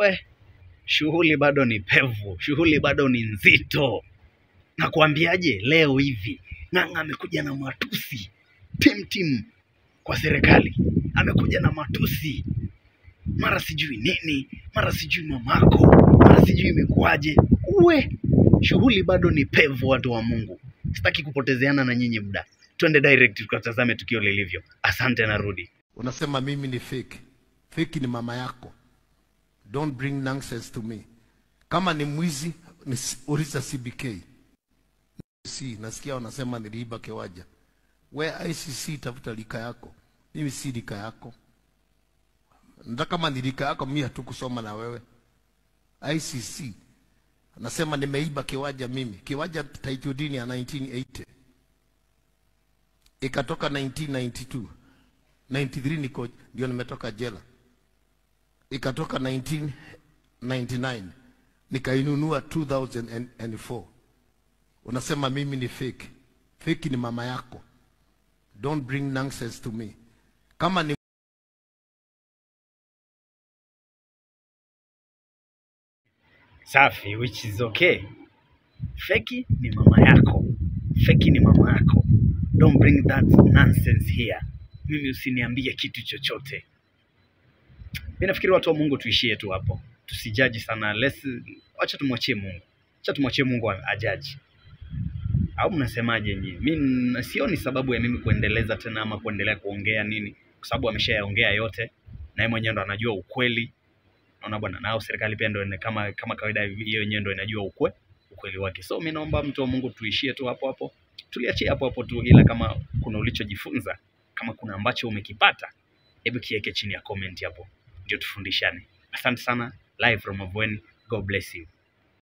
we shughuli bado ni pevu, shughuli bado ni nzito. Nakwambiaje, leo hivi Ng'ang'a amekuja na matusi tim tim kwa serikali, amekuja na matusi mara sijui nini, mara sijui mamako, mara sijui imekuwaje. Uwe shughuli bado ni pevu, watu wa Mungu. Sitaki kupotezeana na nyinyi muda, twende direct tukatazame tukio lilivyo. Asante, narudi. unasema mimi ni fake. Fake ni mama yako. Don't bring nonsense to me. Kama ni mwizi, ni uliza CBK. Si, nasikia wanasema niliiba kewaja. We ICC tafuta lika yako. Mimi si lika yako. Ndio kama ni lika yako mimi hatukusoma na wewe. ICC nasema nimeiba kiwaja mimi. Kiwaja title deed ya 1980 ikatoka 1992 93 niko ndio nimetoka jela, ikatoka 1999 nikainunua 2004. Unasema mimi ni fake. Fake ni mama yako. Don't bring nonsense to me. Kama ni Safi, which is okay. Feki ni mama yako, feki ni mama yako. Don't bring that nonsense here. Mimi usiniambie kitu chochote. Mimi nafikiri watu wa Mungu tuishie tu hapo, tusijaji sana. Let's, acha tumwachie Mungu, acha tumwachie Mungu ajaji. Au mnasemaje nyinyi? Mimi sioni sababu ya mimi kuendeleza tena ama kuendelea kuongea nini, kwa sababu ameshayaongea yote na yeye mwenyewe ndo anajua ukweli naona bwana, nao serikali pia ndio ina- kama kama kawaida hivi, hiyo yenyewe ndio inajua ukwe ukweli wake. So mimi naomba mtu wa Mungu tuishie tu hapo hapo, tuliachie hapo hapo tu, ila kama kuna ulichojifunza, kama kuna ambacho umekipata, hebu kiweke chini ya comment hapo, ndio tufundishane. Asante sana, live from Mavweni. God bless you.